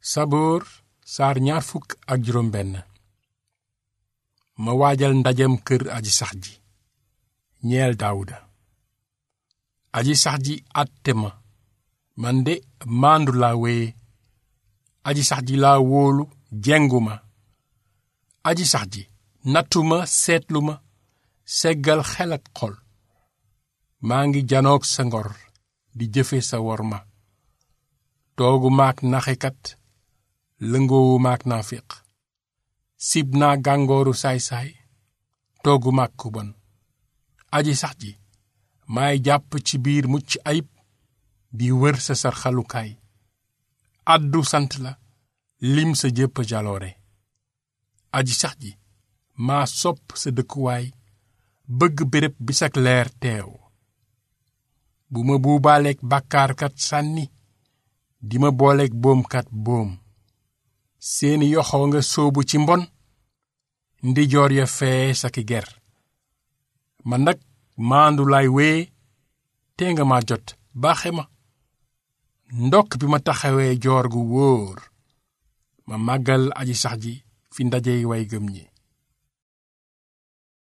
saboor saar ñaar fukk ak juróom benn ma waajal ndajem kër aji sax ji ñeel daawuda aji sax ji àtte ma man de maandu laa wéye aji sax ji laa wóolu jengu ma aji sax ji nattu ma seetlu ma seggal xel ak xol maa ngi janoog sa ngor di jëfe sa wor ma toogu maak naxekat lëngoowu maak naafiq sib naa gàngooru saay-saay toogu maak ku bon aji sax ji maay jàpp ci biir mucc ayib di wër sa sarxalukaay addu sant la lim sa jëpp jaloore aji sax ji maa sopp sa dëkkuwaay bëgg béréb bi sak leer teew bu ma buubaaleeg bàkkaarkat sànni di ma booleeg boomkat boom seeni yoxoo nga sóobu ci mbon ndijoor ya fee saki ger man nag maandu lay wee te nga ma jot baaxe ma ndokk bi ma taxawee joor gu wóor ma màggal aji sax ji fi ndajey way gëm ñi